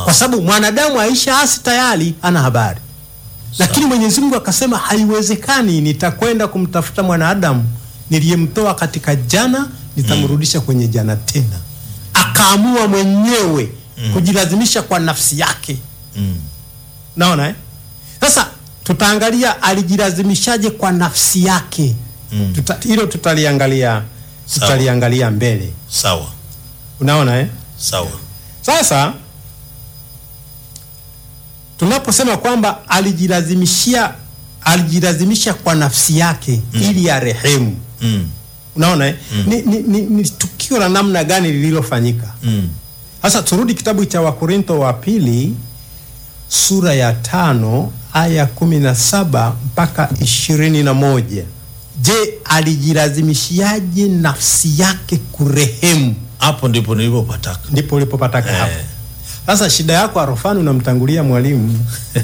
kwa sababu mwanadamu aisha asi tayari ana habari lakini Mwenyezi Mungu akasema haiwezekani, nitakwenda kumtafuta mwanadamu niliyemtoa katika jana, nitamrudisha kwenye jana tena. Akaamua mwenyewe kujilazimisha kwa nafsi yake. Mm. Naona eh? Sasa tutaangalia alijilazimishaje kwa nafsi yake. Mm. Tuta, hilo tutaliangalia Sawa. tutaliangalia mbele. Sawa. Unaona eh? Sawa. Sasa tunaposema kwamba alijilazimishia alijilazimisha kwa nafsi yake ili arehemu, Mm. unaona eh? ni, ni, ni, ni tukio la namna gani lililofanyika? Mm. Sasa turudi kitabu cha Wakorintho wa pili sura ya tano aya kumi na saba mpaka ishirini na moja. Je, alijilazimishiaje nafsi yake kurehemu? Hapo ndipo nilipopataka. Ndipo ulipopataka Eh. hapo. Sasa shida yako Arofani, unamtangulia mwalimu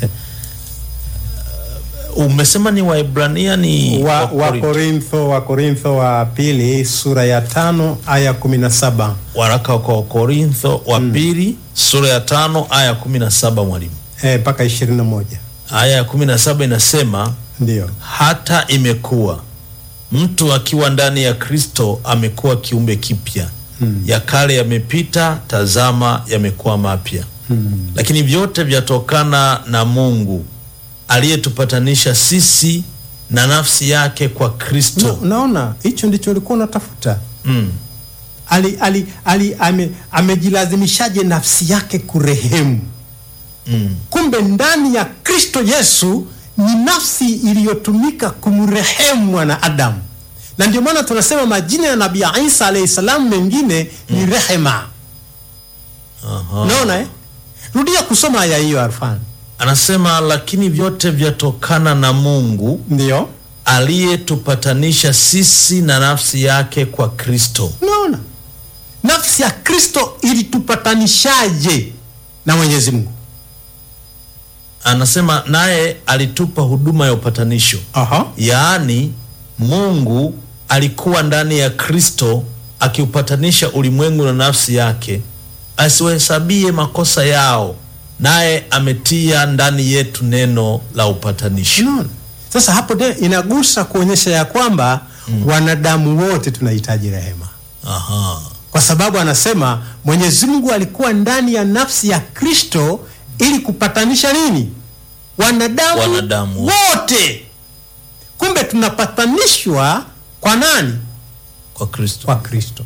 Umesema ni Waebrania ni wa, wa Wakorintho. Korintho wa Korintho wa pili sura ya tano aya kumi na saba. Waraka kwa Korintho wa pili sura ya tano aya kumi na saba mwalimu. Eh, mpaka ishirini na moja Aya ya kumi na saba inasema ndio. hata imekuwa mtu akiwa ndani ya Kristo amekuwa kiumbe kipya Hmm. ya kale yamepita, tazama yamekuwa mapya. Hmm. Lakini vyote vyatokana na Mungu aliyetupatanisha sisi na nafsi yake kwa Na, Kristo. unaona hicho ndicho ulikuwa unatafuta. Mm. Ali, ali, ali, ame, amejilazimishaje nafsi yake kurehemu? Mm. Kumbe ndani ya Kristo Yesu ni nafsi iliyotumika kumrehemu mwanadamu, na ndio maana tunasema majina ya Nabii Isa alayhi salam mengine ni rehema. Aha. Unaona eh? Rudia kusoma aya hiyo Arfan. Anasema lakini vyote vyatokana na Mungu Ndio. aliyetupatanisha sisi na nafsi yake kwa Kristo. Unaona? Nafsi ya Kristo ilitupatanishaje na Mwenyezi Mungu? Anasema naye alitupa huduma ya upatanisho. Aha. Yaani Mungu alikuwa ndani ya Kristo akiupatanisha ulimwengu na nafsi yake, asiwahesabie makosa yao, naye ametia ndani yetu neno la upatanisho. Unaona? Sasa hapo tena inagusa kuonyesha ya kwamba wanadamu wote tunahitaji rehema, Aha. kwa sababu anasema Mwenyezi Mungu alikuwa ndani ya nafsi ya Kristo ili kupatanisha nini? Wanadamu, Wanadamu wote. Kumbe tunapatanishwa kwa nani? Kwa Kristo. Kwa Kristo.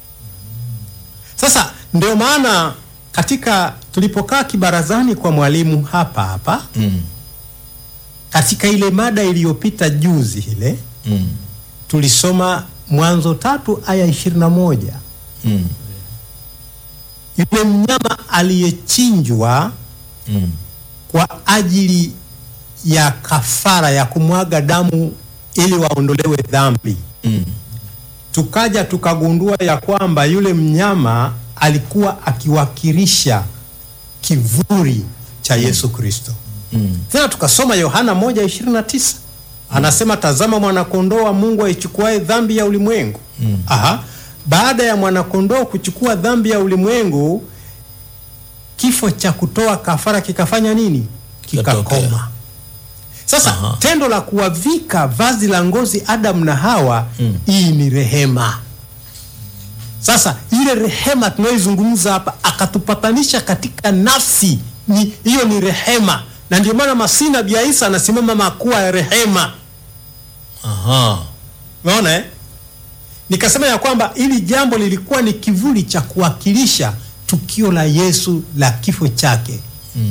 Sasa ndio maana katika tulipokaa kibarazani kwa mwalimu hapa hapa Mm. katika ile mada iliyopita juzi ile Mm. tulisoma Mwanzo tatu aya ishirini na moja Mm. yule mnyama aliyechinjwa Mm. kwa ajili ya kafara ya kumwaga damu ili waondolewe dhambi. Mm. Tukaja tukagundua ya kwamba yule mnyama alikuwa akiwakilisha kivuli cha Yesu Kristo. Mm. Tena tukasoma Yohana 1:29 anasema, tazama mwanakondoo wa Mungu aichukuae dhambi ya ulimwengu. Aha. Baada ya mwanakondoo kuchukua dhambi ya ulimwengu, kifo cha kutoa kafara kikafanya nini? Kikatokea. Kikakoma. Sasa Aha. tendo la kuwavika vazi la ngozi Adamu na Hawa, hii ni rehema. Sasa ile rehema tunayoizungumza hapa, akatupatanisha katika nafsi, ni hiyo ni rehema, na ndio maana Masihi Nabii Isa anasimama makuwa ya rehema. Aha. Unaona eh? Nikasema ya kwamba hili jambo lilikuwa ni kivuli cha kuwakilisha tukio la Yesu la kifo chake.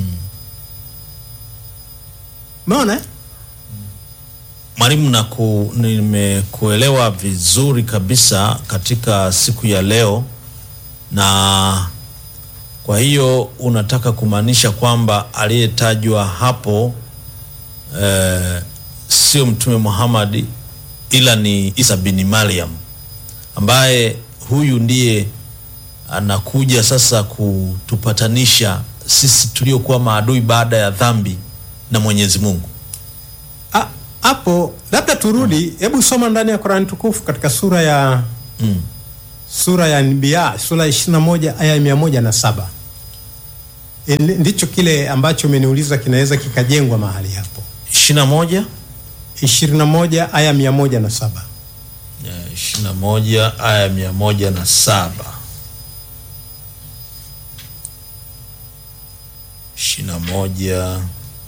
Umeona eh? Mwalimu, na ku, nimekuelewa vizuri kabisa katika siku ya leo, na kwa hiyo unataka kumaanisha kwamba aliyetajwa hapo eh, sio Mtume Muhammad ila ni Isa bin Maryam ambaye huyu ndiye anakuja sasa kutupatanisha sisi tuliokuwa maadui baada ya dhambi na Mwenyezi Mungu. Ah, hapo labda turudi, hebu soma ndani ya Qur'an tukufu katika sura ya Mm. sura ya Anbiya sura ya 21 aya ya 107. E, ndicho kile ambacho umeniuliza kinaweza kikajengwa mahali hapo. 21 21 aya 107. ishirini na moja aya mia moja na saba ishirini na moja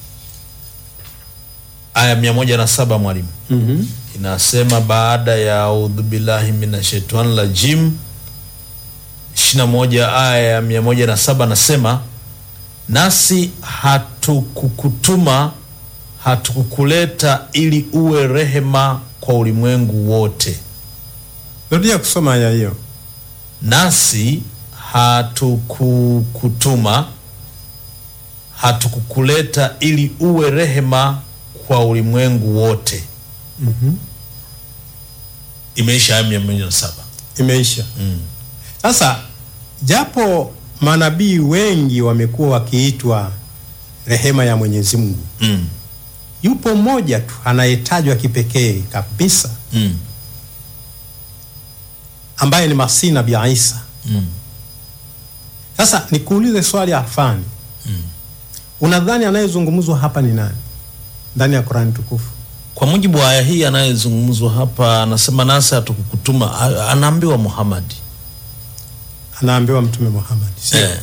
aya mia moja na saba mwalimu Mhm. inasema baada ya audhu billahi minashaitani rajim ishirini na moja aya ya mia moja na saba nasema nasi hatukukutuma hatukukuleta ili uwe rehema kwa ulimwengu wote Rudia kusoma aya hiyo. nasi hatukukutuma hatukukuleta ili uwe rehema kwa ulimwengu wote Mhm. imeisha aya mia moja na saba Imeisha. mm. Sasa japo manabii wengi wamekuwa wakiitwa rehema ya Mwenyezi Mungu, Mm. yupo mmoja tu anayetajwa kipekee kabisa Mm. ambaye ni Masihi Nabii Isa. Mm. Sasa nikuulize swali afani, Mm. unadhani anayezungumzwa hapa ni nani ndani ya Qurani tukufu? kwa mujibu wa aya hii anayezungumzwa hapa anasema nasi hatukukutuma a- anaambiwa muhamadi Anaambiwa Mtume Muhammad, sio? eh.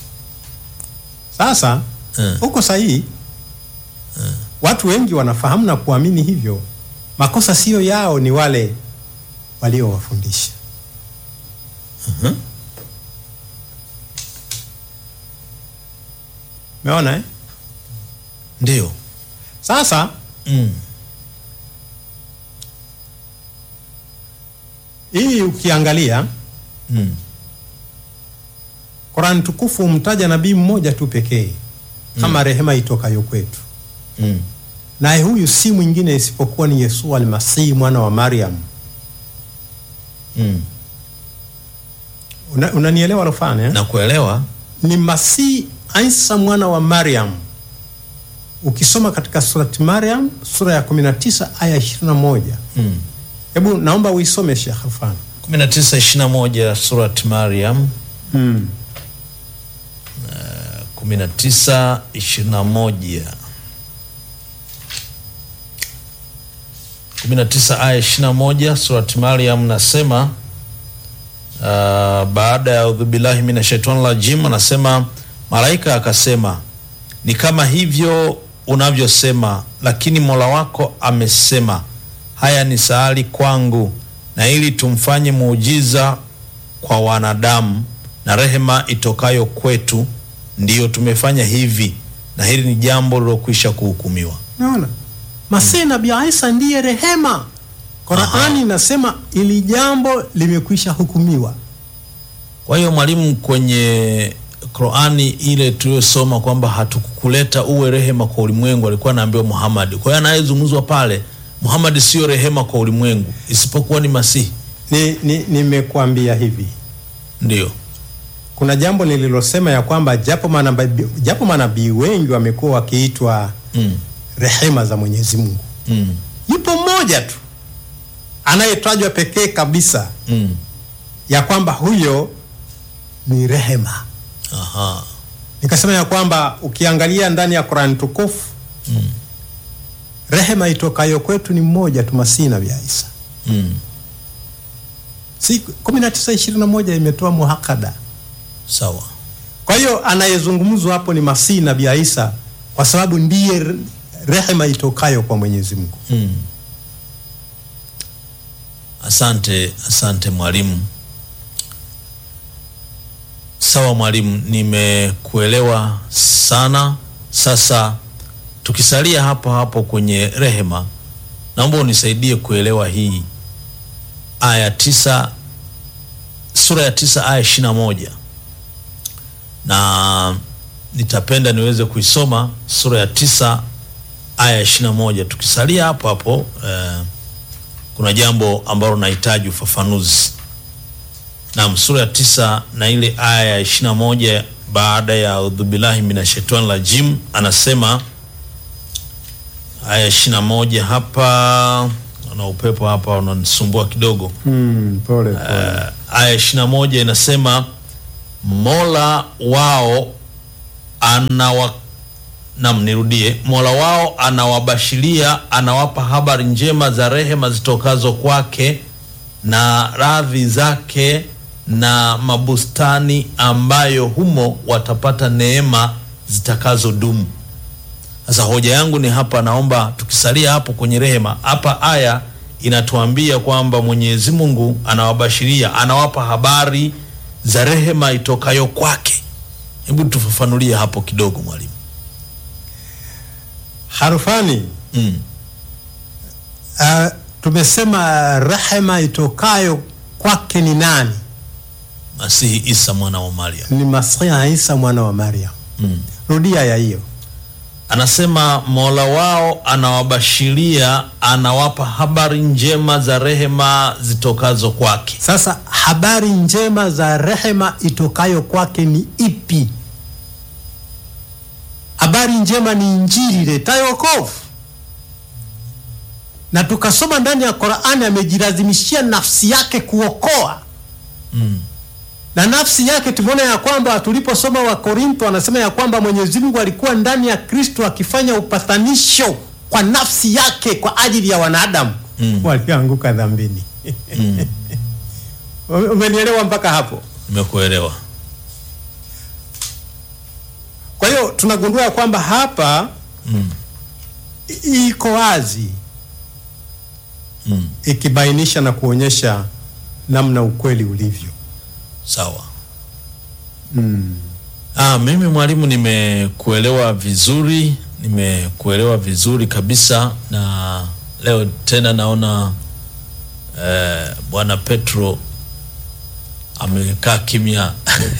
Sasa Eh. uko sahihi. Watu wengi wanafahamu na kuamini hivyo. Makosa siyo yao, ni wale waliowafundisha. Mhm. Umeona eh? ndio Sasa mm. hii ukiangalia Mm. Qurani tukufu humtaja nabii mmoja tu pekee kama rehema itokayo kwetu, Mm. naye huyu si mwingine isipokuwa ni Yesu almasihi mwana wa Mariam. Mm. Una- Unanielewa Rofane eh? na kuelewa ni Masihi Isa mwana wa Mariam. Ukisoma katika surati Mariam sura ya 19 aya 21, mm. hebu naomba uisome Sheikh Rufan. 19 21 surat mariam Mm. 19 21 19 aya 21 surat Maryam nasema uh, baada ya udhubillahi minashaitani rajim anasema malaika akasema ni kama hivyo unavyosema lakini mola wako amesema haya ni sahali kwangu na ili tumfanye muujiza kwa wanadamu na rehema itokayo kwetu ndiyo tumefanya hivi na hili ni jambo lilokwisha kuhukumiwa Naona Masihi Nabii Isa ndiye rehema. Qurani inasema ili jambo limekwisha hukumiwa. kwa hiyo mwalimu kwenye qurani ile tuliyosoma kwamba hatukukuleta uwe rehema kwa ulimwengu alikuwa anaambiwa muhamadi kwa hiyo anayezungumzwa pale muhamadi sio rehema kwa ulimwengu isipokuwa ni masihi Ni, ni, nimekuambia hivi ndio kuna jambo nililosema ya kwamba japo manabii japo manabii wengi wamekuwa wakiitwa mm. rehema za Mwenyezi Mungu, Mm. yupo mmoja tu anayetajwa pekee kabisa Mm. ya kwamba huyo ni rehema. Aha. Nikasema ya kwamba ukiangalia ndani ya Qur'an tukufu Mm. rehema itokayo kwetu ni mmoja tu, Masihi Nabii Isa. Mm. Si 1921 imetoa muhakada. sawa Kwa hiyo anayezungumzwa hapo ni Masihi Nabii Isa kwa sababu ndiye re- rehema itokayo kwa Mwenyezi Mungu. mm. asante asante mwalimu sawa mwalimu nimekuelewa sana sasa tukisalia hapo hapo kwenye rehema naomba unisaidie kuelewa hii aya tisa sura ya tisa aya ishiri na moja na nitapenda niweze kuisoma sura ya tisa aya ishiri na moja tukisalia hapo hapo eh, kuna jambo ambalo nahitaji ufafanuzi nam sura ya tisa na ile aya ya ishiri na moja baada ya audhubillahi minashaitani rajim anasema aya ishiri na moja hapa na upepo hapa unanisumbua kidogo Hmm, pole pole. uh, aya ishiri na moja inasema mola wao anawa nam nirudie mola wao anawabashiria anawapa habari njema za rehema zitokazo kwake na radhi zake na mabustani ambayo humo watapata neema zitakazodumu sasa hoja yangu ni hapa naomba tukisalia hapo kwenye rehema hapa aya inatuambia kwamba mwenyezi mungu anawabashiria anawapa habari za rehema itokayo kwake hebu tufafanulie hapo kidogo mwalimu harufani mm. uh, tumesema rehema itokayo kwake ni nani masihi isa mwana wa mariam ni masihi isa mwana wa mariam mm. rudia ya hiyo anasema mola wao anawabashiria anawapa habari njema za rehema zitokazo kwake sasa habari njema za rehema itokayo kwake ni ipi habari njema ni injili iletayo wokovu na tukasoma ndani ya qurani amejilazimishia nafsi yake kuokoa mm. na nafsi yake tumeona ya kwamba tuliposoma wa Korinto anasema ya kwamba Mwenyezi Mungu alikuwa ndani ya Kristo akifanya upatanisho kwa nafsi yake kwa ajili ya wanadamu Mm. walioanguka dhambini. Mm. Umenielewa mpaka hapo? nimekuelewa Kwa hiyo tunagundua ya kwamba hapa mm. i- iko wazi mm. ikibainisha na kuonyesha namna ukweli ulivyo. sawa Mm. Ah, mimi mwalimu nimekuelewa vizuri, nimekuelewa vizuri kabisa, na leo tena naona eh, bwana Petro amekaa kimya.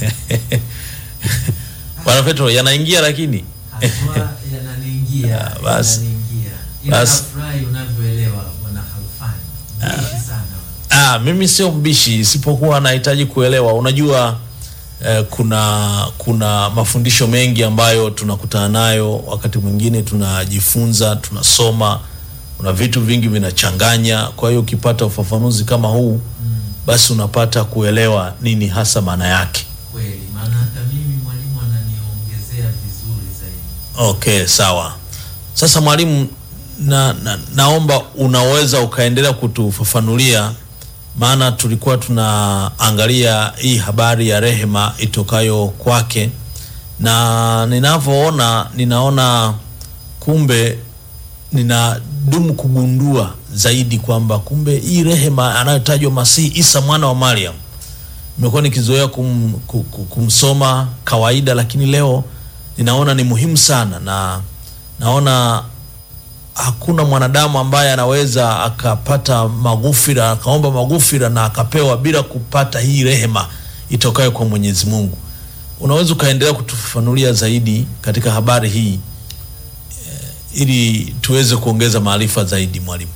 bwana Petro yanaingia lakini Haswa yananiingia, Ah, basi. yananiingia. Ila Basi. nafurahi unavyoelewa bwana Khalfani. Mbishi sana. Ah, mimi sio mbishi, isipokuwa nahitaji kuelewa. Unajua eh, kuna kuna mafundisho mengi ambayo tunakutana nayo, wakati mwingine tunajifunza, tunasoma, kuna vitu vingi vinachanganya. Kwa hiyo ukipata ufafanuzi kama huu, basi unapata kuelewa nini hasa maana yake. Kweli, maana hata mimi mwalimu ananiongezea vizuri zaidi. Okay, sawa. Sasa mwalimu, na, na, naomba unaweza ukaendelea kutufafanulia, maana tulikuwa tunaangalia hii habari ya rehema itokayo kwake, na ninavyoona, ninaona kumbe ninadumu kugundua zaidi kwamba kumbe hii rehema anayotajwa Masihi Isa mwana wa Mariam nimekuwa nikizoea kum, ku- ku- kumsoma kawaida, lakini leo ninaona ni muhimu sana, na naona hakuna mwanadamu ambaye anaweza akapata maghufira akaomba maghufira na akapewa bila kupata hii rehema itokayo kwa Mwenyezi Mungu. Unaweza ukaendelea kutufafanulia zaidi katika habari hii eh, ili tuweze kuongeza maarifa zaidi, mwalimu.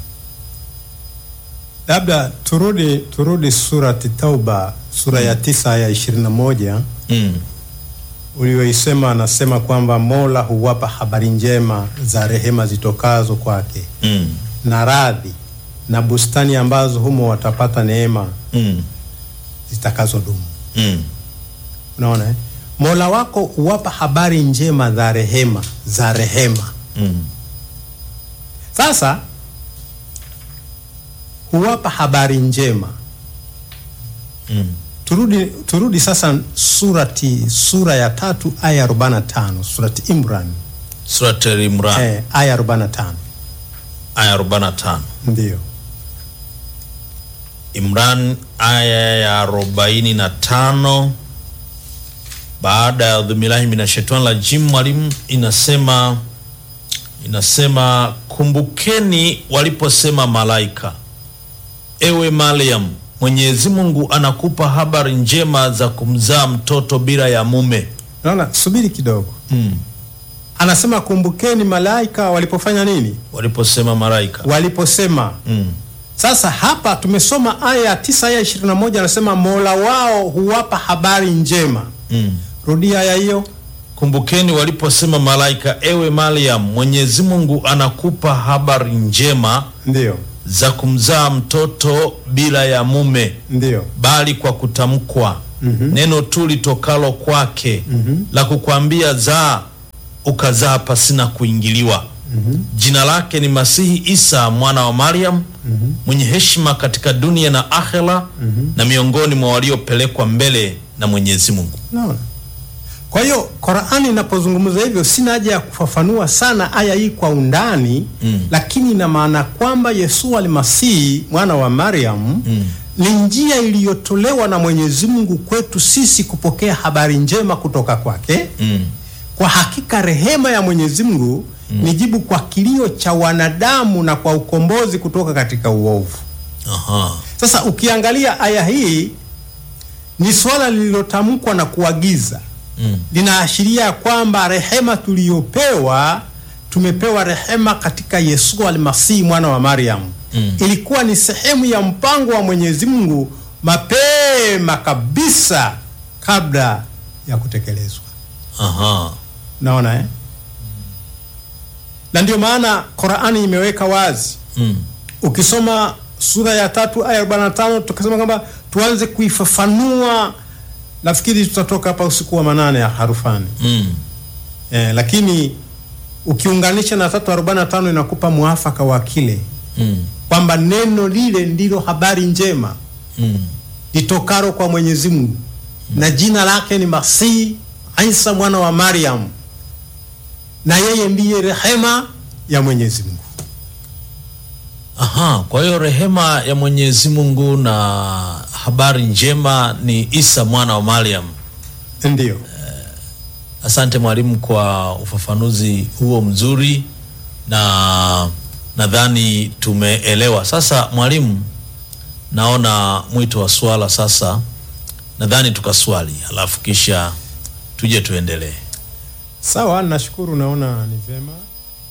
Labda turudi turudi surati Tauba sura ya tisa aya ishirini na moja Mm. ulioisema anasema kwamba Mola huwapa habari njema za rehema zitokazo kwake Mm. na radhi na bustani ambazo humo watapata neema Mm. zitakazodumu. Mm. Unaona eh? Mola wako huwapa habari njema za rehema za rehema. Mm. Sasa huwapa habari njema. Mm. Turudi, turudi sasa surati sura ya tatu aya 45 surati Imran Surat Al-Imran eh, aya 45 aya 45. ndio Imran aya ya arobaini na tano baada ya dhumirahi minashaitani rajim, mwalimu, inasema inasema kumbukeni waliposema malaika, ewe Mariam, Mwenyezi Mungu anakupa habari njema za kumzaa mtoto bila ya mume. Naona, subiri kidogo. Mm. Anasema kumbukeni malaika walipofanya nini? Waliposema malaika. Waliposema. Mm. Sasa hapa tumesoma aya ya tisa aya ishirini na moja anasema mola wao huwapa habari njema. Mm. Rudia aya hiyo. Kumbukeni waliposema malaika, ewe Mariam, Mwenyezi Mungu anakupa habari njema Ndio, za kumzaa mtoto bila ya mume, ndio. bali kwa kutamkwa neno tu litokalo kwake la kukwambia zaa ukazaa pasina kuingiliwa jina lake ni masihi isa mwana wa mariam mwenye heshima katika dunia na akhera na miongoni mwa waliopelekwa mbele na mwenyezi mungu Naona. Kwa hiyo Qur'ani inapozungumza hivyo, sina haja ya kufafanua sana aya hii kwa undani Mm. lakini ina maana kwamba Yesu almasihi mwana wa Mariam ni njia iliyotolewa na Mwenyezi Mungu kwetu sisi kupokea habari njema kutoka kwake. mm. Kwa hakika rehema ya Mwenyezi Mungu ni jibu kwa kilio cha wanadamu na kwa ukombozi kutoka katika uovu. Aha. Sasa ukiangalia aya hii ni swala lililotamkwa na kuagiza Mm. linaashiria kwamba rehema tuliyopewa tumepewa rehema katika Yesu almasihi mwana wa Mariam. Mm. Ilikuwa ni sehemu ya mpango wa Mwenyezi Mungu mapema kabisa kabla ya kutekelezwa. Aha. Naona eh? Na ndio maana Qur'ani imeweka wazi Mm. ukisoma sura ya tatu aya 45 tukasema kwamba tuanze kuifafanua, nafikiri tutatoka hapa usiku wa manane ya harufani Mm. eh, lakini ukiunganisha na tatu arobaini na tano inakupa mwafaka wa kile Mm. kwamba neno lile ndilo habari njema Mm. litokaro kwa Mwenyezi Mungu na jina lake ni Masihi Isa mwana wa Mariam, na yeye ndiye rehema ya Mwenyezi Mungu. Aha, kwa hiyo rehema ya Mwenyezi Mungu na habari njema ni Isa mwana wa Mariam. Ndiyo. Asante mwalimu kwa ufafanuzi huo mzuri, na nadhani tumeelewa. Sasa mwalimu, naona mwito wa swala sasa, nadhani tukaswali, alafu kisha tuje tuendelee. Sawa, nashukuru. Naona ni vema